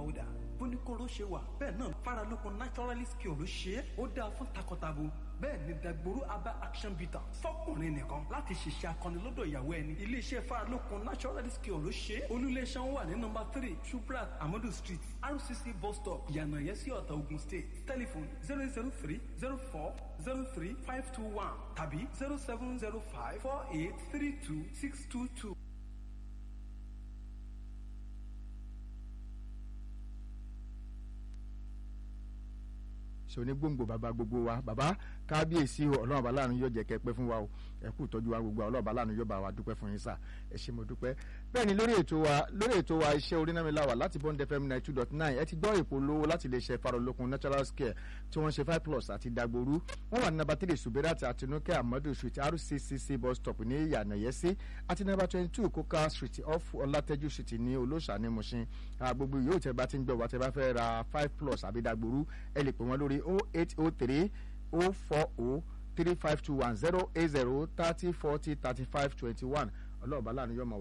powder bóníkóró ṣe wà bẹ́ẹ̀ náà faralókun naturalist cure ló ṣe é ó dáa fún takọtabo bẹ́ẹ̀ ni dagboru aba action bitter fọkùnrin nìkan láti ṣiṣẹ́ akọni lọ́dọ̀ ìyàwó ẹni iléeṣẹ́ faralókun naturalist cure ló ṣe é olúléeṣẹ́ wọn wà ní nọmba three shubrat amadu street rcc bus stop yànnàyẹsí ọ̀tà ogun state telephone zero zero three zero four zero three five two one tàbí zero seven zero five four eight three two six two two. sọni gbòǹgbò bàbá gbogbo wa bàbá kábíyèsí o ọlọ́run bá láàánú yóò jẹ́ kẹ́ pẹ́ fún wa o ẹ kú ìtọ́jú wa gbogbo ọlọ́run bá láàánú yóò bá wa dúpẹ́ fún yín sà ẹ ṣé mo dúpẹ́. bẹ́ẹ̀ ni lórí ètò wa lórí ètò wa iṣẹ́ orínámiláwà láti bond fm ninety two dot nine ẹ ti gbọ́ ìpolówó láti lè ṣe farolókun natural scare tí wọ́n ṣe five plus àti dagboru wọ́n wà ní nàbà three suberat àti nuke amadu street rccc bus stop ní ìyànàyẹ́sí àti nàbà twenty two coca street off ọlátẹ́jú street ní olóṣà ní mushin gbogbo yòówù tẹ́ bá ti ń gbọ́ wa tẹ́ bá fẹ́ ra five plus àbí dagboru ẹ lè pè wọ́n lórí oh eight oh three oh four oh three five two one zero eight zero thirty forty thirty five twenty one ọlọ́ọ̀bá láàánú yọ̀ọ́ mọ̀ wá.